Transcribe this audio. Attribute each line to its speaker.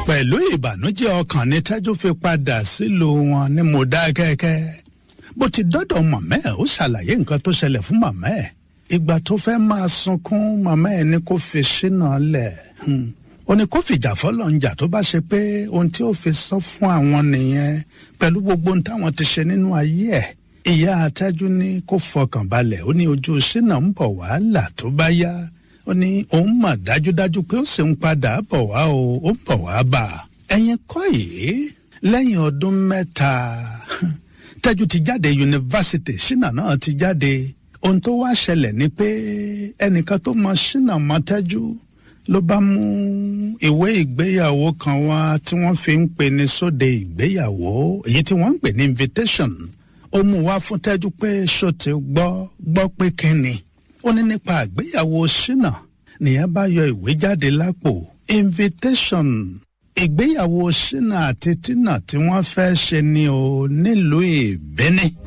Speaker 1: pẹ̀lú ìbànújẹ́ ọkàn ní tẹ́jú fi padà sílùú wọn ní mọ̀dákẹ́kẹ́ bó ti dọ́dọ̀ màmá ẹ̀ ó ṣàlàyé nǹkan tó ṣẹlẹ̀ fún màmá ẹ̀ ìgbà tó fẹ́ máa sunkún màmá ẹ̀ ní kó fi ṣínà lẹ̀ ó ní kó fìjà fọlọ́njà tó bá ṣe pé ohun tí ó fi sọ fún àwọn nìyẹn pẹ̀lú gbogbo ohun táwọn ti ṣe nínú ayé ẹ̀ ìyá àtẹ́jú ní kó fọkàn balẹ̀ ó ní ojú ṣínà ń bọ̀ wàhálà tó bá yá ó ní òun mọ̀ dájúdájú pé ó sì ń padà bọ̀ wá o ó ń bọ̀ wá bà á ẹ̀yin kọ́ yìí lẹ́yìn ọdún mẹ́ta tẹ́jú ti jáde yunifásitì ṣínà náà ti jáde ohun tó wá ṣẹlẹ̀ ni pé ẹnìkan tó mọ ṣínà mọ tẹ́jú ló bá mú ìwé ìgbéyàwó kan wá tí wọ́n fi ń pè ní sóde ìgbéyàwó èyí tí wọ́n ń pè ní invitation ó mú wá fún tẹ́jú pé ṣó ti gbọ́ gbọ́ pé kínni ó ní nípa àgbéyàwó ṣínà nìyẹn bá yọ ìwé jáde lápò invitation ìgbéyàwó ṣínà àti tínà tí wọ́n fẹ́ ṣe ni o nílùú ìbíní